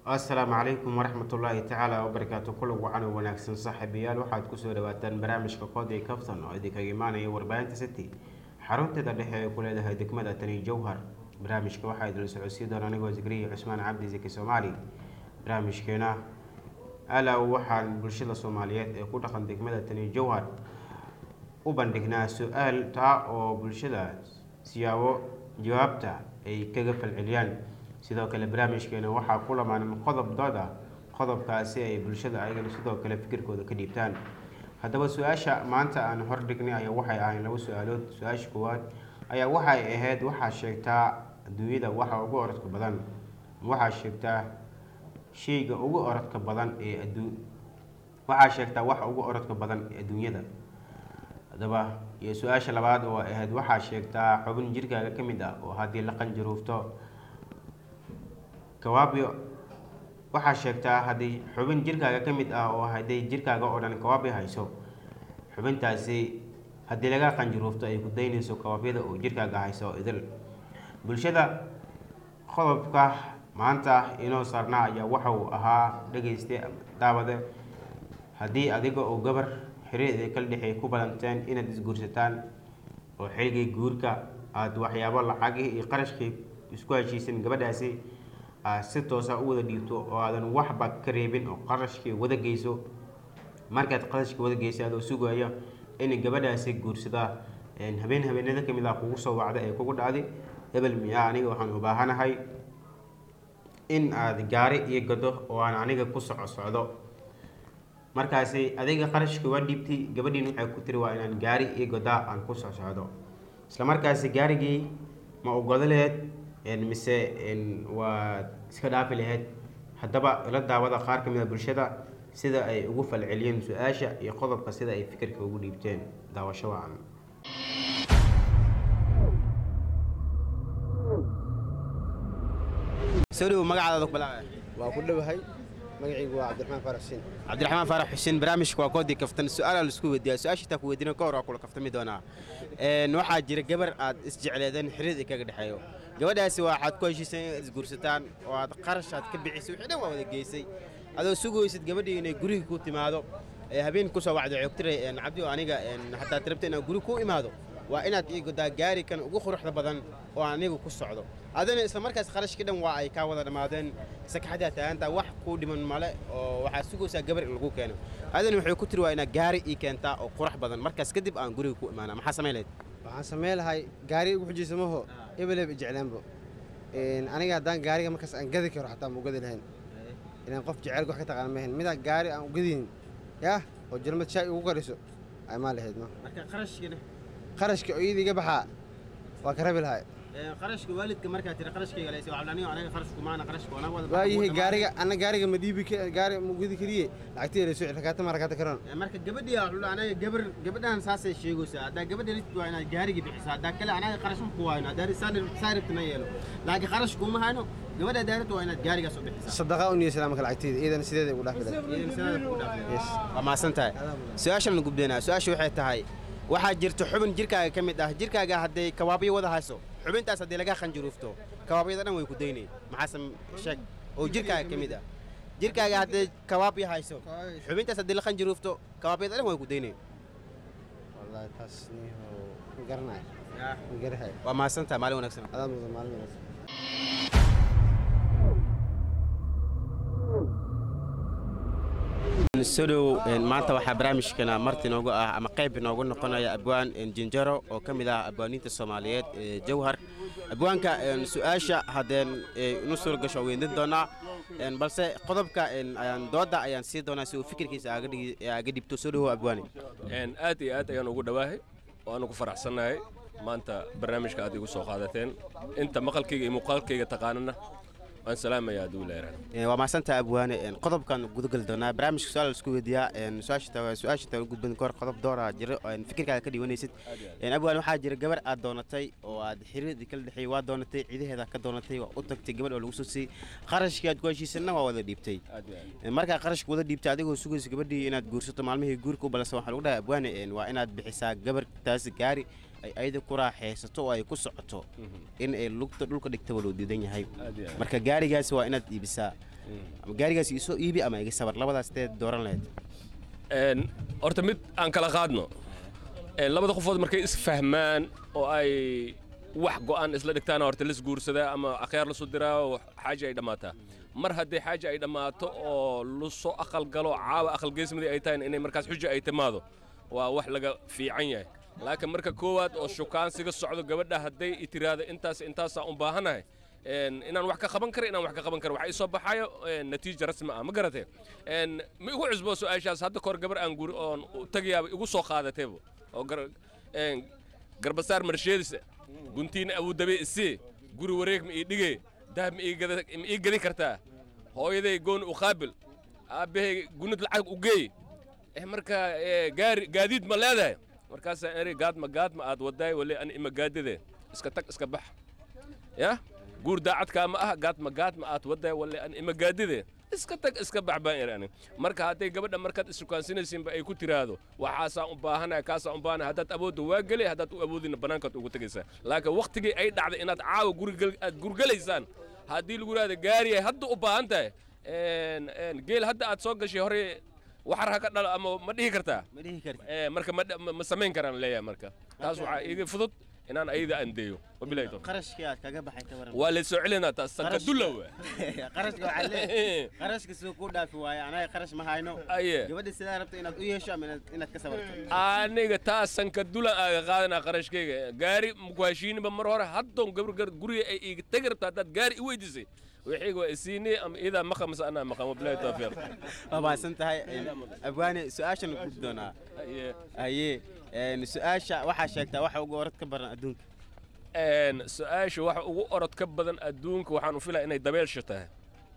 asalaamu calaykum waraxmatullaahi tacaala wabarakaatu kulan wacan oo wanaagsan saaxiibayaal waxaad kusoo dhawaataan barnaamijka koodii kaftan oo idinkaga imaanaya warbaahinta city xarunteeda dhexe ee ku leedahay degmada tani jowhar barnaamijka waxaa idinla socodsiin doona anigoo zikriya cusmaan cabdi zaki soomaali barnaamijkeena alaa waxaan bulshada soomaaliyeed ee ku dhaqan degmada tani jowhar u bandhignaa su-aal taa oo bulshada siyaabo jawaabta ay kaga falceliyaan sidoo kale barnaamijkeena waxaa ku lamaanan qodob dood ah qodobkaasi ay bulshada ayagana sidoo kale fikirkooda ka dhiibtaan haddaba su-aasha maanta aan hordhignay ayaa waxay ahayn laba su-aalood su-aasha koowaad ayaa waxay ahayd waxaa sheegtaa adduunyada waxa ugu orodka badan waxaa sheegtaa shayga ugu orodka badan ee aduu waxaa sheegtaa waxa ugu orodka badan ee adduunyada haddaba iyo su-aasha labaad oo ahayd waxaa sheegtaa xubin jirkaaga ka mid ah oo haddii la qanjaruufto kawaabyo waxaa sheegtaa haddii xubin jirkaaga ka mid ah oo hadday jirkaaga oo dhan kawaabyo hayso xubintaasi haddii laga qanjaruufto ay ku daynayso kawaabyada oo jirkaaga hayso idil bulshada qodobka maanta inoo saarnaa ayaa waxa uu ahaa dhegayste daawade haddii adiga oo gabar xiriir kala dhexeey ku balanteen inaad isguursataan oo xilligii guurka aada waxyaabo lacagihii iyo qarashkii isku heshiisan gabadhaasi aad si toosa u wada dhiibto oo aadan waxba ka reebin oo qarashkii wada geyso markaad qarashkii wada geysa adoo sugayo in gabadhaasi guursadaa habeen habeenada kamid ah kugu soo wacda ee kugu dhacday hebel miyaa aniga waxaan u baahanahay in aad gaari iyo gado oo aan aniga ku soco socdo markaasi adiga qarashkii waa dhiibtay gabadhiin waxay ku tiri waa inaan gaari iyo godaa aan ku soc socdo isla markaasi gaarigii ma ogodo laheyd mise waad iska dhaafi laheyd haddaba ila daawada qaar ka mid a bulshada sida ay ugu falceliyeen su-aasha iyo qodobka sida ay fikirka ugu dhiibteen daawasho wacan soo dhow magacaada balaa waa ku dhowahay magacaygu waa cabdiraxmaan faarax xuseen cabdiraxmaan faarax xuseen barnaamijka waa koodii kaftan su-aala laisku weydiiyaa su-aasha taa ku weydiina ka hor waa kula kaftami doonaa waxaa jira gabar aad isjecleedeen xiriir i kaga dhexeeyo gabadhaasi waxaad ku heshiisay inaad isguursataan oo aad qarash aad ka bixisay wixii dhan waa wada geysay adoo sugaysid gabadhii inay guriga ku timaado habeen kusoo wacdo coogtiray cabdi oo aniga hataa tirabta inaan guri ku imaado waa inaad ii godaa gaari kan ugu quruxda badan oo aan aniga ku socdo adana isla markaas qarashkii dhan waa ay kaa wada dhammaadeen sakaxadaa taagantaa wax kuu dhiman male oo waxaad sugaysaa gabar in lagu keeno adana waxay ku tiri waa inaad gaari ii keentaa oo qurux badan markaas kadib aan guriga ku imaana maxaa samayn lahayd waxaan samayn lahay gaari ugu xujiysa maho ebeleb ijeclaanbo aniga haddaan gaariga markaas aan gadi karo xataa ma ugadi lahayn ilaan qof jecelka wax ka taqaan mahayn midaa gaari aan ugadinin yah oo jalmad shaay ugu kariso ay maa lahayd ma marka qarashkiina qarashka oo iyada iga baxaa waa ka rabi lahay qarashka waalidka markaa tiri qarashkayga leysa waxaa aniga aniga qarashku maana qarashku anaa wada waayahay gaariga ana gaariga ma dhiibi gaari ma ugadi kariye lacagtii la soo rakaata ma rakaata karoon marka gabadhii wuxuu anaga gabar gabadhan saasay sheegaysaa haddaa gabadha rid waa inaad gaariga bixiso haddaa kale anaga qarash ma ku waayno haddaa saaribtana yeelo laakiin qarash kuma hayno gabadha daarabta waa inaad gaarigaas u bixisaa sadaqa u niyeysa marka lacagteeda iyadana sideeda ugu dhaafi lahay waa mahadsan tahay su-aashan gubdeenaa su-aasha waxay tahay waxaa jirta xubin jirkaaga ka mid ah jirkaaga hadday kawaabyo wada hayso xubintaas haddii laga qanjaruufto kawaabyada dhan way ku daynay maxaase sheeg oo jirkaaga ka mid ah jirkaaga hadday kawaabyo hayso xubintaas haddii la qanjaruufto kawaabyada dhan way ku daynay wallahi taas niho ma garanay ma garahay waa mahadsan tahay maalin wanaagsan adaa mudan maalin wanaagsan sodow maanta waxaa barnaamijkana marti inoogu ah ama qayb inoogu noqonaya abwaan jinjaro oo ka mid ah abwaaniinta soomaaliyeed ee jawhar abwaanka su-aasha haddeen inu suura gasho weyndin doonaa balse qodobka dooda ayaan sii doonaa si uu fikirkiisa aaga dhibto soo dhawow abwaane aad iyo aad ayaan ugu dhawaahay waanu ku faraxsannahay maanta barnaamijka aad igu soo qaadateen inta maqalkayga iyo muuqaalkayga taqaanana waan salaamayaa hadduu leeran waa mahadsantaha abwaane qodobkan gudagali doonaa barnaamijka su-aal isku weydiiyaa su-aasha taa gudban kahor qodob doora jira fikirkaada ka dhiwanaysid abwaane waxaa jira gabar aad doonatay oo aad xiriirdii kala dhexeeyey waa doonatay ciidaheeda ka doonatay waa u tagtay gabadh oo lagu soo siiyey qarashkii aad ku heshiisanna waa wada dhiibtay markaa qarashka wada dhiibtay adigoo sugaysa gabadhii inaad guursato maalmihii guurka u ballansan waxaa lagu dhahay abwaane waa inaad bixisaa gabartaasi gaari ay ayada ku raaxaysato oo ay ku socoto in ay lugta dhulka dhigtaba loo diidan yahay Aad iyo aad. marka gaarigaasi waa inaad iibisaa ama gaarigaasi isoo iibi ama iga sabar labadaas teed dooran lahayd Een, horta mid aan kala qaadno Een, labada qofood markay isfahmaan oo ay wax go'aan isla dhigtaan horta lis guursadaa ama akhyaar lasu diraa oo xaaja ay dhammaataa mar haddii xaaja ay dhammaato oo lusoo aqal galo caawa aqal geesmadii ay tahay inay markaas xuja ay timaado waa wax laga fiican yahay laakiin marka koowaad oo shukaansiga socdo gabadha hadday i tiraahdo intaas intaasaa u baahanahay een, inaan wax ka qaban karo inaan wax ka qaban karo waxa ii soo baxayo een, natiija rasmi ah ma garatee Een, ma igu cusbo su-aashaas hadda kahor gabar aan guri oon u tagayaaba igu soo qaadateebo oo gar- een, garbasaar marsheedisa guntiina abuudabe isii guri wareeg ma ii dhigee dahab ma ii gada- ma ii gadi kartaa hooyaday gooni u qaabil aabbahay gunid lacag u geey eh marka eh, gaari gaadiid ma leedahay markaasaa eri gaadma gaadma aad wadaay wale ani ima gaadide iska tag iska bax ya guur daacadkaa ma aha gaadma gaadma aad wadaay wale ani ima gaadide iska tag iska bax baan eri ani marka hadday gabadha markaad isukaansinaysiinba ay ku tiraahdo waxaasaan u baahanaya kaasaan u baahanaya haddaad awoodda waa geli haddaad u awoodina bannaankaad ugu tegaysaa laakiin waktigii ay dhacday inaad caawa gurigal aad gurgalaysaan haddii lagu yidhahdo gaariyay hadda u baahan tahay een, een, geel hadda aad soo gashay hore waxar ha ka dhalo ama ma dhihi kartaa ma dhihi karti Eh, marka ma dha- ma ma samayn karaan leeyahay marka taas waxaa iiga fudud inaan ayada andeeyo wabilahi tawfiiq qarashkii aad kaga baxay ka waran waa la soo celinaa taas sanka dulla wa qarashka waxaa leeyahay qarashka siduu kuu dhaafi waaye anaga qarash ma hayno aye gabadha sidaa rabta inaad u yeesho ama inaad- inaad ka sabarto aniga taas sanka dulan aaga qaadanaa qarashkayga gaari maku heshiiniba mar hore haddoon gabar guriga ay iiga tegi rabta haddaad gaari i weydiisay wixiiga waa isiini ama iidaa maqa mase anaa maqa wabilahi tawfiiq waa mahadsan tahay abwaane su-aashan ku doonaa Aye. haye een, su-aasha waxaa sheegtaa waxa ugu orad ka baran adduunka Een, su-aasha waxa ugu orod ka badan adduunka waxaan u filaya inay dabeelsha tahay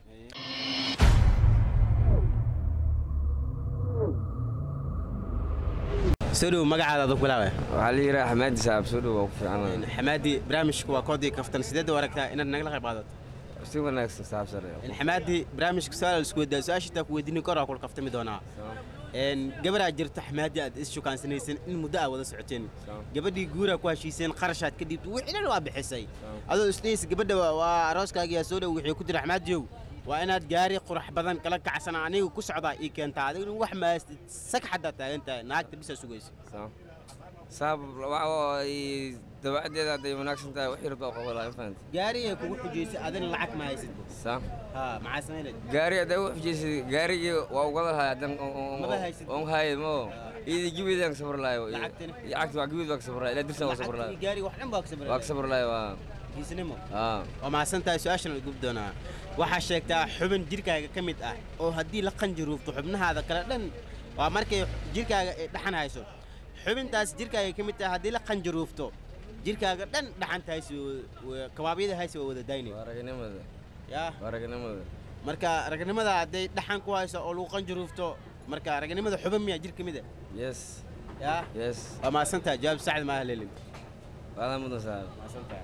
soo dhow magacaada adoo bilaabay waxaa la yidhaha xamaadi saab soo dhow waa ku fiican xamaadi barnaamijku waa koodii kaftan sideed u aragtaa inaad nagala qayb qaadato si wanaagsan saab sare xamaadi barnaamijka su-aal isku weydaa su-aasha taa ku weydiini kor waa kula kaftami doonaa een gabaraa jirta xamaadi aad is shukaansanaysan in muddo aad wada socoteen gabadhii guuraa ku heshiiseen qarashaad ka dhiibto wixii dhan waa bixisay adoo isdhaysa gabadha waa- waa arooskaagiyaa soo dhow wixii ku jira xamaadiyow waa inaad gaari qurux badan kala kacsana aniga ku socdaa ii keentaa adigna wax maastid sag xaddaa taagan tahay naagta bisaa sugaysa saab dabacadeeda hadday wanaagsan tahay wax yarba qobolaa fahanta gaarigay kugu xujaysay adina lacag ma haysid sa ha maxaa samaynay gaari hadday u xujaysay gaarigii waa ugada lahay haddan Maba haysid. on haye mo iidi gibiidaan ka sabr lahay Lacagtana? lacagta waa gibiid baa ka sabr lahay ilaa dirsan waa sabr lacagtii lahay gaariga wax dhan baa ka sabray waa ka sabr lahay waa kiisnimo aa waa mahadsan tahay su-aashan la gub doonaa waxaa sheegtaa xubin jirkaaga ka mid ah oo haddii la qanjaruufto xubnahaada kale dhan waa markay jirkaaga ay dhaxan hayso xubintaas jirkaaga ka mid tahay haddii la qanjaruufto jirkaaga dhan dhaxanta haysi kabaabyada haysi waa wada daynay waa raganimada yaa waa raganimada marka ragnimada hadday dhaxan ku hayso oo lagu qanjaruufto marka ragnimada xubin miyaa jir ka mid ah yes yaa yes waa mahadsan tahay jawaab saacid maaha leelin waadaa mudan saab mahadsan tahay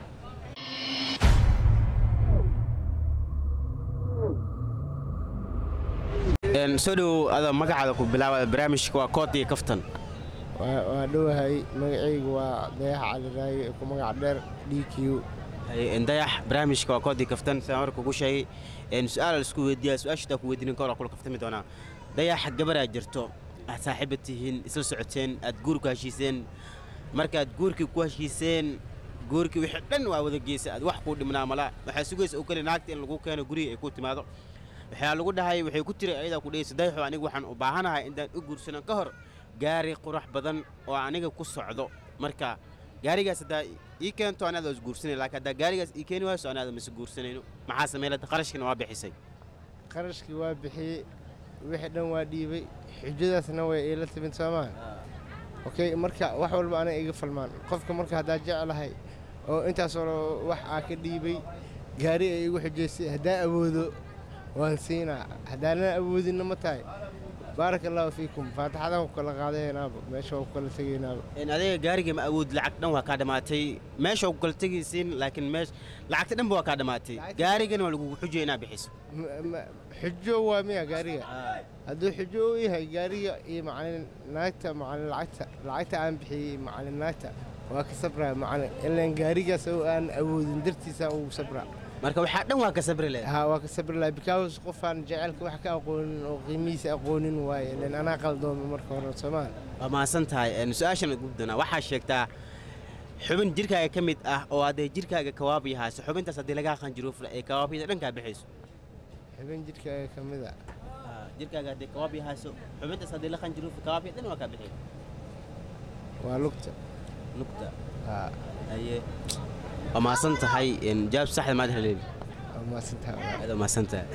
Een, soo dhow adoo magacaada ku bilaaba barnaamijka waa kood iyo kaftan waa waa dhowahay magacaygu waa dayax cali raagi ee ku magac dheer d q Haye, een, dayax barnaamijka waa kood iyo kaftan sidaan hore kugu sheegay een, su-aal la isku weydiiyaa su-aashataa ku weydiinin kahor waa kula kaftami doonaa dayax gabaraa jirto aad saaxiiba tihiin isla socoteen aad guur ku heshiiseen markaad guurkii ku heshiiseen guurkii wixii dhan waa wada geysay aad wax kuu dhimnaa mala waxaa sugaysa oo kale naagta in lagu keeno guriga ay ku timaado waxaa lagu dhahay waxay ku tiri ayadaa ku dhehaysa dayaxo anigu waxaan u baahanahay intaan u guursano ka hor gaari qurux badan oo aniga ku socdo marka gaarigaas haddaa ii keento anaada is guursanay laakiin haddaa gaarigaas ii keeni wayso anaada mase guursanayno maxaa sameylata qarashkina waa bixisay qarashkii waa bixiyey wixii dhan waa dhiibay xujadaasna way iila timid soo maaha okay marka wax walba aniga iga falmaan qofka marka haddaa jeclahay oo intaasoo wax aa ka dhiibay gaari ay igu xujaysay haddaan awoodo waan siinaa haddaanan awoodinna ma tahay baaraka allaahu fiikum faataxadaan ku kala qaadaynaaba meesha waa ku kala tegaynaaba in adiga gaariga ma awood lacag dhan waa kaa dhammaatay meesha waa ku kala tegaysiin laakiin meesh lacagta dhanba waa kaa dhammaatay gaarigana waa lagugu xujaya inaad bixiso Ma- ma- xujo waa miya gaariga hadduu xujo u yahay gaariga iyo macalin naagta macalin lacagta lacagta aan bixiyey macalin naagta waa ka sabraa macna ilaan gaarigaas oo aan awoodin dartiisa ugu sabraa marka waxaa dhan waa ka sabri leh haa waa ka sabri laha because qofaan jaceylka wax ka aqoonin oo qiimihiisa aqoonin waaye ilaan anaa qaldooma marka hore soomaa waa mahadsan tahay een, su-aashan ugu doonaa waxaa sheegtaa xubin jirkaaga ka mid ah oo hadday jirkaaga kawaabi hayso xubintaas haddii lagaa qanjiruufla ee kawaabiyada dhankaa bixayso xubin jidhkaaga ka mid a jirkaaga haddii kawaabi hayso xubintaas haddii la qanjiruufla kawaabiya dhan waa kaa bixay waa lugta lugta haa aye waa mahadsan tahay een, jawaab saxda maad haleeli waa maasantaha aad waa mahadsan tahay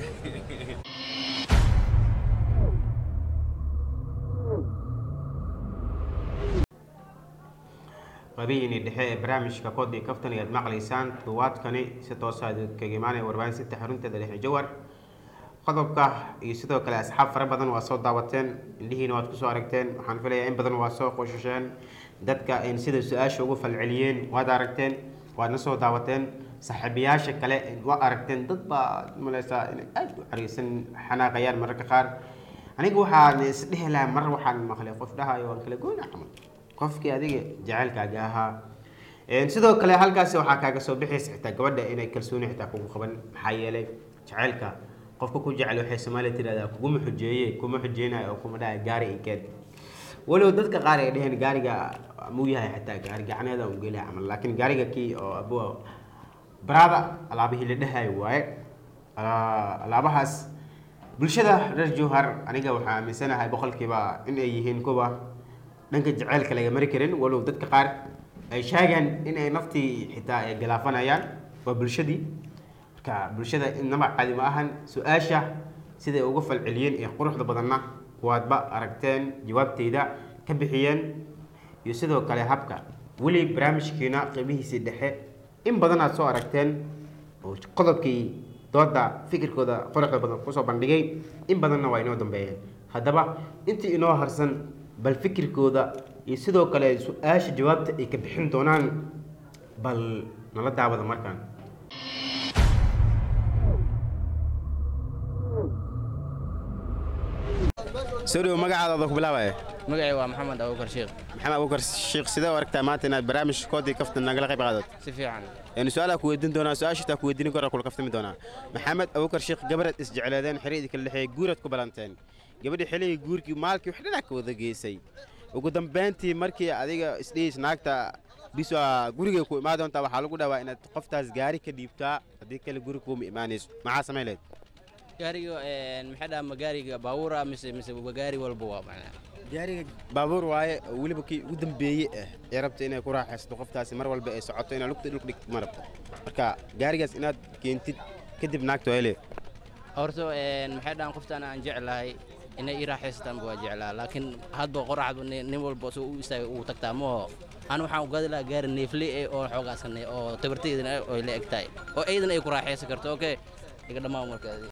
qabihiini dhexe ee barnaamijka koodii kaftan ayaad maqlaysaan duwaadkani si toosa kaga imaanaya warbaahinsinta xarunteeda dhexe jawar qodobka iyo sidoo kale asxaab fara badan waa soo daawateen indhihiina waad kusoo aragteen waxaan filayaa in badan waa soo qoshasheen dadka in sida su-aasha ugu falceliyeen waad aragteen waadna soo daawateen saaxiibayaasha kale waa aragteen dad baa maleysaa inay aad u cariisan xanaaqayaan mararka qaar aniga waxaan isdhehi lahaa mar waxaan maqlay qof dhahayo waan kala goyna camal qofkii adiga jacaylkaaga ahaa Een, sidoo kale halkaasi waxaa kaaga soo bixaysa xitaa gabadha inay kalsooni xitaa kugu qaban maxaa yeelay jacaylka qofka ku jecel waxay soomaaliya tirahdaa kuguma xujeeye kuma xujeynayo oo kuma dhahay gaari ikeed walow dadka qaar ay dheheen gaariga muu yahay xitaa gaari gacneeda un geliya camal laakiin gaariga kii oo abuwa baraada alaabihii la dhahayo waaye Alaa- alaabahaas bulshada reer jowhar aniga waxaa aaminsanahay boqolkiiba in ay yihiin kuwa dhanka jaceylka laga mari karin walow dadka qaar ay sheegaan in ay naftii xitaa ay galaafanayaan waa bulshadii marka bulshada inaba caadi ma ahan su-aasha siday uga falceliyeen ee quruxda badanna waadba aragteen jawaabteyda ka bixiyeen iyo sidoo kale habka weli barnaamijkiina qiimihiisii dhexe in badan aad soo aragteen oo qodobkii dooda fikirkooda quruxda badan kusoo bandhigay in badanna waa inoo dambeeyeen haddaba intii inoo harsan bal fikirkooda iyo sidoo kale su-aasha jawaabta ay ka bixin doonaan bal nala daawada markaan soo dhowo magacaada oda ku bilaabaya magacay waa maxamed abuukar sheekh maxamed abuukar sheekh sidee u aragtaa maanta inaad barnaamij koodii kaftan nagala qayb qaadato si fiican een su-aalaa ku weydiin doonaa su-aashitaa ku weydiinin kora kula kaftami doonaa maxamed abuukar sheekh gabaraad isjecleedeen xiriidii kala dhexeeyey guuraad ku balanteen gabadhii xilligii guurkii maalkii wax dhinac ka wada geysay ugu dambeyntii markii adiga isdhihiis naagta bis waa gurigay ku imaan doontaa waxaa lagu dhawaa inaad qoftaas gaari ka dhiibtaa haddii kale guri kuuma imaanayso maxaa samayn lahayd gaariga maxay dhaha ma gaariga baabuura mise mise gaari walba waa macnaa gaariga baabuur waaye oo weliba kii ugu dambeeye ah ee rabta inay ku raaxaysato qoftaasi mar walba ay socoto inaad lugta dhulka dhigtid ma rabto marka gaarigaas inaad keentid kadib naagta waa leed horta maxay dhahan qoftaan aan jeclahay inay ii raaxaystaanba waa jeclaa laakiin hadba qoraxdu nin nin walba soo u istaagay uu tagtaa maho an waxaan u gadi lahaa gaari neefle eh oo xoogaasane oo tabartaydana oo la eg tahay oo aydan ay ku raaxaysan karto okay iga dhammaan markaadi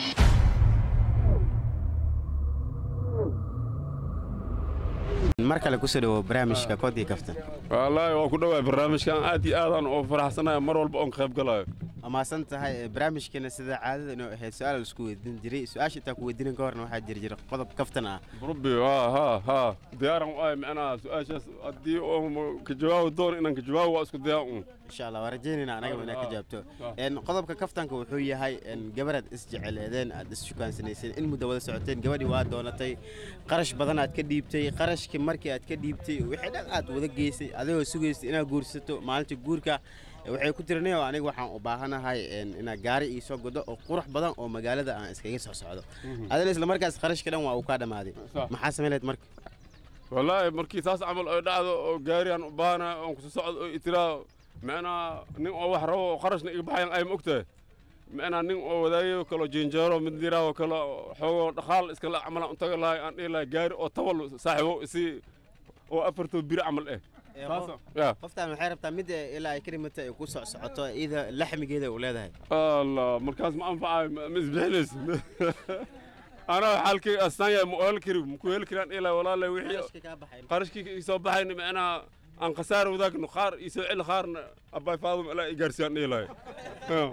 mar kale kusoo dhawo barnaamijka koodii kaftan wallaahi waa ku dhawaay barnaamijkan aad iyo aadaan oo faraxsanaya mar walba oon qayb galayo waa mahadsan tahay barnaamijkeena sida caadada inoo ahayd su-aal la isku weydiin jiray su-aasha intaa ku weydiinin ka horna waxaa jiri jira qodob kaftan ah rabbi haa haa haa diyaaran u ahay macnaha su-aashaas haddii oo ka jawaabi doono inaan ka jawaabo waa isku dayaa un insha allah waa rajaynayna anagaba inaad ka Ah, jawaabto ah. Een, qodobka kaftanka wuxuu yahay een, gabaraad isjeceleedeen aad isshukaansanaysen in muddo wada socoteen gabadhii waa doonatay qarash badan aad ka dhiibtay qarashkii markii aad ka dhiibtay wixii dhan aad wada geysay adigoo sugaysay inaad guursato maalintii guurka eh, waxay ku tirinay oo aniga waxaan u baahanahay een, inaad gaari ii soo godo oo qurux badan oo magaalada aan iskaga soo socdo adina isla markaas qarashka dhan waa uu kaa dhammaaday Sax. maxaa samayn lahayd marka wallaahi markii saas camal ay dhacdo oo gaariyan u baahana oon kusu socdo oo itiraa macnaha nin oo wax rabo oo qarashna iga baxayan ay ma ogtahay macnaha nin oo wadaagayo kalo jinjeero mid diraaho kalo xoogoo dhaqaal iskala camalan u taga lahay aan dhihi lahay gaari oo tabal saaxiibo isi oo afartoo biri camal eh Eh, Saas- qof- ya qoftaan waxay rabtaa mid eh, ilaa ay ka dhimatay ay ku soc socoto iyada laxmigeeda u leedahay allah markaas ma anfacayo ma ma isbixinayso anaa xaalkay astaan yahay ma u heli kari maku heli karaan ilaa walaalay wixii Qarashka kaa baxay qarashkii ii soo baxayna macnaha aan khasaar wadaagno qaar ii soo celi qaarna abbaay faadum ilaa i gaarsiiyaan dhihi lahay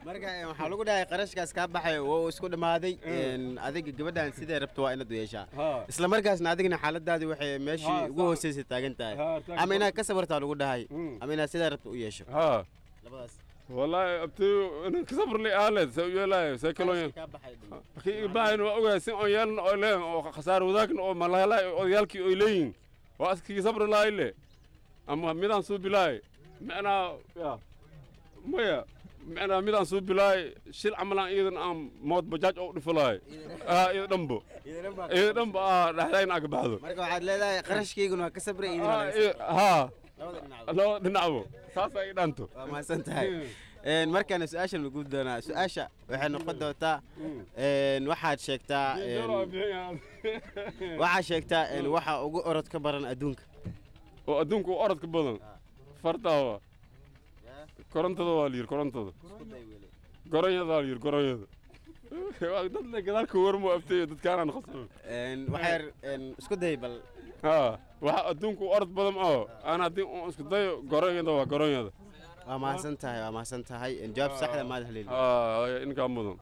marka een, waxaa lagu dhahay qarashkaas kaa baxay waa uu isku dhammaaday een, adiga gabadhan sidee rabto waa inaad u yeeshaa Ha. isla markaasna adigna xaaladaadii waxay meeshii Ha, ugu sax. hooseysay taagan tahay Ha, taagan ama inaad ka sabartaa lagu dhahay Mm. ama inaad sidee rabto u yeesho ها labadaas والله ابتي انا كسبر لي آلة سوي لا سيكلون kaa baxay dhimo. كي باين اوغا سين او يالن او لين او خسار وذاك او ملالا او يالكي او لين واسكي صبر لا إله اما ميدان سو بلاي معنا يا ميا معنا ميدان سو بلاي شيل عملان ايدن ام موت بجاج او دفلاي اه ايدن دمبو ايدن دمبو اه دحدين اك بعدو marka waxaad leedahay qarashkayguna waa ka sabray idin اه إيه، ها labada dhinac لو دنعبو ساسا ايدانتو waa mahadsan tahay Een, markaana su-aashan lagu doonaa su-aasha waxay noqon doontaa een, waxaad sheegtaa een, waxaad sheegtaa een, waxa ugu orod ka baran adduunka oo adduunku u orodka badan fartaawa korontada waa la yidhi korontada goronyada waa la yidhi goronyada Waa dad le gadaalka warmo abtayo dadkaanaan khasban Een, waxay een, isku day bal ha waxa adduunku u orod badan oo aan haddii un isku dayo goronyada waa goronyada waa mahadsan tahay waa mahadsan tahay Een, jawaab saxda maad haleeli ha inkaa mudan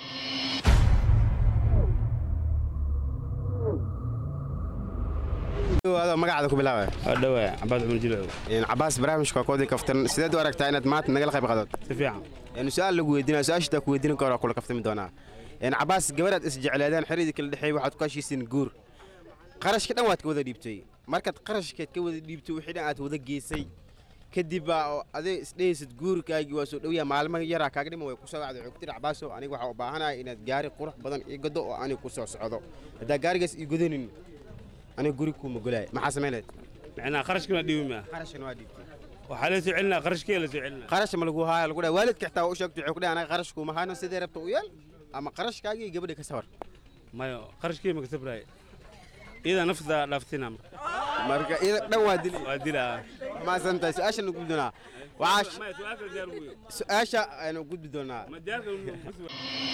adoo magacaada ku bilaabaya adhowe cabaad cumar jilcow Een, cabaas barnaamijka waa koodii kaftan sideed u aragtaa inaad maanta nagala qayb qaadod si fiican Een, su-aal lagu weydiinaya su-aashitaa ku weydiin karo waa kula kaftami doonaa Een, cabaas gabadhaad isjecleedaan xiriirkii kala dhexeeyay waxaad ku heshiisiin guur qarashka dhan waad ka wada dhiibtay markaad qarashkeed ka wada dhiibtay wixii dhan aad wada geysay kadib baa oo adig isdhehaysid guurkaagii waa soo dhowyaa maalmo yaraa kaaga dhima way kusoo wacday wuxuu ku tiri cabaaso aniga waxaa u baahanahay inaad gaari qurux badan ii gado oo aniga ku soo socdo haddaa gaarigaas ii godanin aniga guri kuuma golaaya maxaa samaynayd macnaa qarashkana dhiibi maa qarashkan waa dhiibtay waxaa la soo celinaa qarashkee la soo celinaa qarash ma lagu haaya lagu dhahay waalidka xitaa waa u sheegtay wuxuu ku dhahay anaga qarash kuuma hayno sidee rabta u yeel ama qarashkaagii gabadha ka sawar mayo qarashkee ma ka sabraaye iyadaa nafta dhaaftina marka iyada dhan waa dili waa dilaa maasan tahay su-aasha nu gudbi doonaa waxaa sh- maya su-aalka diyaar ugu weyn su-aasha aynu gudbi doonaa ma diyaarka ma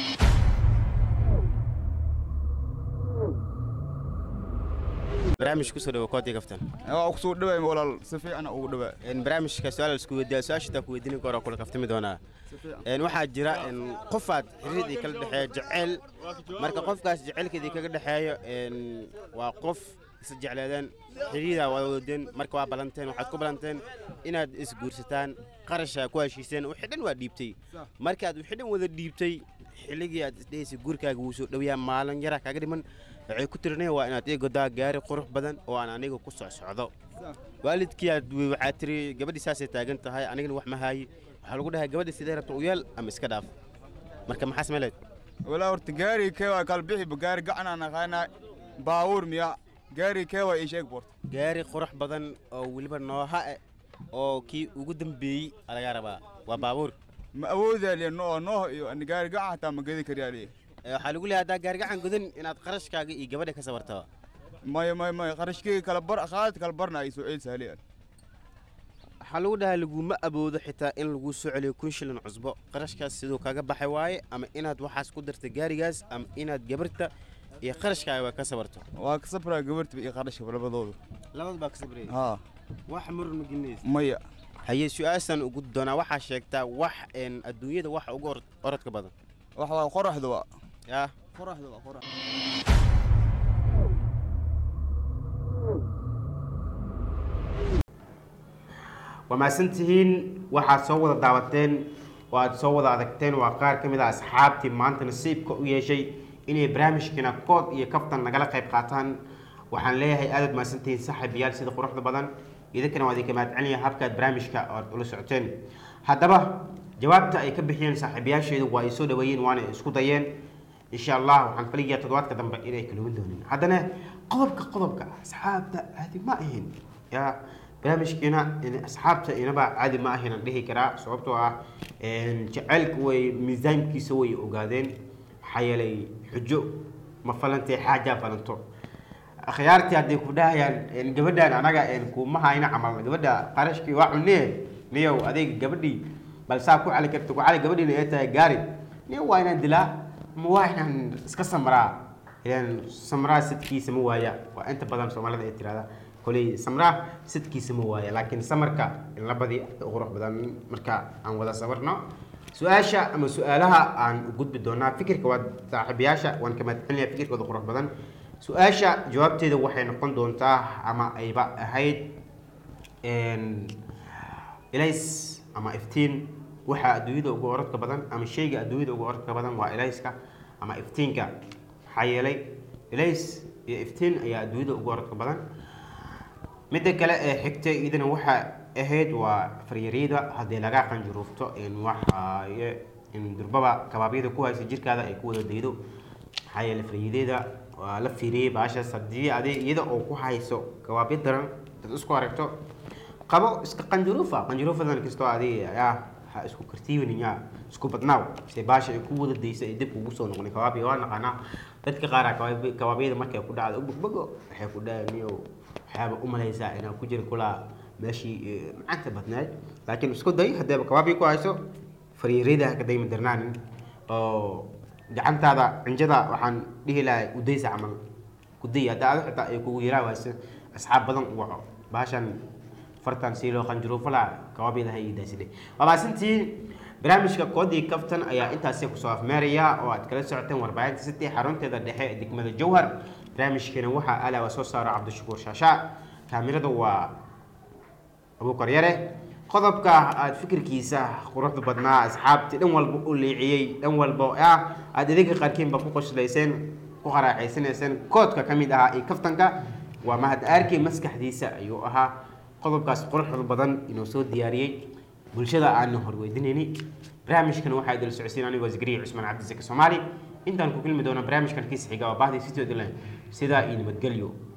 barnaamij kusoo dhawo koodii kaftan waa kusoo dhawaay walaal si fiican ugu dhawaa Een, barnaamijka su-aal isku weydiiya su-aashitaa ku weydiin karo kula kaftami doonaa Een, waxaa jira een, qofaad xiriirdii kala dhexeeya jeceyl marka qofkaas jecelkeedii kaga dhexeeyo een, waa qof is jecleedeen xiriidaa waa wadeen marka waa balanteen waxaad ku balanteen inaad isguursataan qarashaa ku heshiiseen wixii dhan waa dhiibtay markaad wixii dhan wada dhiibtay xilligii aad isdhehaysay guurkaaga wuu soo dhowayaa maalin yaraa kaaga dhiman waxay ku tirinaya waa inaad ii godaa gaari qurux badan oo aan aniga ku soo socdo waalidkii aad wey waxaa tiri gabadhii saasay taagan tahay anigana wax ma haayi waxaa lagu dhahay gabadhii sidee rabta u yeel ama iska dhaaf marka maxaa samayleed walaa horta gaari kee waa kala bixiba gaari gacanaa naqaanaa baabuur miya gaari kee waa ii sheeg boorta gaari qurux badan oo weliba nooha eh oo kii ugu dambeeyey aa lagaa rabaa waa baabuur ma awoodaa liya noo nooh iyo ani gaari gacan hataa ma gedi kariyaa liya Ee, waxaa lagu leeyahay haddaa gaari gacan gudan inaad qarashkaaga iyo gabadha ka sabarto maya maya maya qarashkeyga kala bar qaad kala barna ay soo ceelisa liya waxaa lagu dhahay laguma aboodo xitaa in lagu soo celiyo kun shilin cusbo qarashkaas siduu kaga baxay waaye ama inaad waxaas ku darta gaarigaas ama inaad gabarta iyo qarashkaaga waa ka sabarto waa ka sabraa gabarta iyo qarashka labadooda labad baa ka sabraya haa wax muran ma gelinaysa maya haye su-aashan ugu doonaa waxaa sheegtaa wax een, adduunyada waxa ugu orod- orodka badan wax waa qoraxda waa yaa qoraxda waa qorax waa mahadsantihiin waxaad soo wada daawateen oo aad soo wada adagteen waa qaar ka mid ah asxaabtii maanta nasiibka u yeeshay inay barnaamijkiina kood iyo kaftan nagala qayb qaataan waxaan leeyahay aadaad mahadsantihiin saaxiibayaal sida quruxda badan idinkana waa idinka mahadcelinaya habkaad barnaamijka ood ula socoteen haddaba jawaabta ay ka bixiyeen saaxiibayaasheedu waa ay soo dhaweeyeen waana isku dayeen insha allah waxaan faligayaa toddobaadka dambe inay kalowin doonin haddana qodobka qodobka asxaabta caadi ma ahin yaa barnaamijkiina in- asxaabta inaba caadi ma ahin aan dhihi karaa sababtoo ah een, jacaylka way miisaankiisa way ogaadeen maxaa yeelay xujo ma falantay xaajaa falanto akhyaartii hadday ku dhahayaan een, gabadhaan anaga een, kuma hayna camal gabadha qarashkii waa cunee niyow adayga gabadhii bal saa ku cali karta ku cali gabadhiina ee tahay gaari niyow waa inaan dilaa ma waa inaan iska samraa ilaan samraa sidkiisa ma waaya waa inta badan soomaalida ay tirahda koley samraa sidkiisa ma waaya laakiin samarka in la badi u qurux badan marka aan wada sabarno su-aasha ama su-aalaha aan u gudbi doonaa fikirka waa saaxiibayaasha waan ka mahadcelinayaa fikirkooda qurux badan su-aasha jawaabteeda waxay noqon doontaa ama ayba ahayd een, ilays ama iftiin waxaa adduunyada ugu orodka badan ama shayga adduunyada ugu orodka badan waa ilayska ama iftiinka maxaa yeelay ilays iyo iftiin ayaa adduunyada ugu orodka badan midda kale ee xigta iyadana waxaa ahayd waa faryaryada haddii laga qanjuruufto in waxaaye in durbaba kabaabyada ku haysa jirkaada ay ku wada daydo maxaa yeelay faryadeeda waa la fiiriyey baashaas haddii adi iyada oo ku hayso kabaabyo daran dad isku aragto qabo iska qanjuruufa qanjuruufadan kastoo adi ah ha isku kartiibaniya isku badnaaw se baasha ay ku wada daysa ay dib ugu soo noqonay kabaabya waa naqaanaa dadka qaar kabaab- kabaabyada markay ku dhacdo ubogbogo waxay ku dhahaniyo waxyaaba u malaysaa inaa ku jira kulaa meeshii eh, macanta badnayd laakiin isku day haddeeba kabaabya ku hayso faryaryada ha ka dayma darnaanin oo gacantaada cinjada waxaan dhihi lahay udaysa camal kuday hadda ada xitaa ay kugu yaraa wayso asxaab badan u waco baashan fartan si loo qanjuruufo laa kababyada ha iidaaside waa maasantiin barnaamijka koodii kaftan ayaa intaasi kusoo afmeeraya oo aad kala socoteen warbaahinta city xarunteeda dhexe ee degmada jowhar barnaamijkeena waxaa alaawa soo saara cabdishakuur shaashaa kaamirada waa abuukar yare qodobka aad fikirkiisa quruxda badnaa asxaabti dhan walba u liiciyey dhan walba ah aad idinka qaarkiinba ku qoslayseen ku qaraaxaysanayseen koodka ka mid ahaa iyo kaftanka waa mahad aarkii maskaxdiisa ayuu ahaa qodobkaas quruxda badan inuu soo diyaariyey bulshada aana horweydinayni barnaamijkan waxaa idil socodsiin anigoo zikriya cusmaan cabdisake soomaali intaan ku kulmi doono barnaamijkan kiisa xiga oo bahdii sitooda leh sidaa iyo nabadgelyo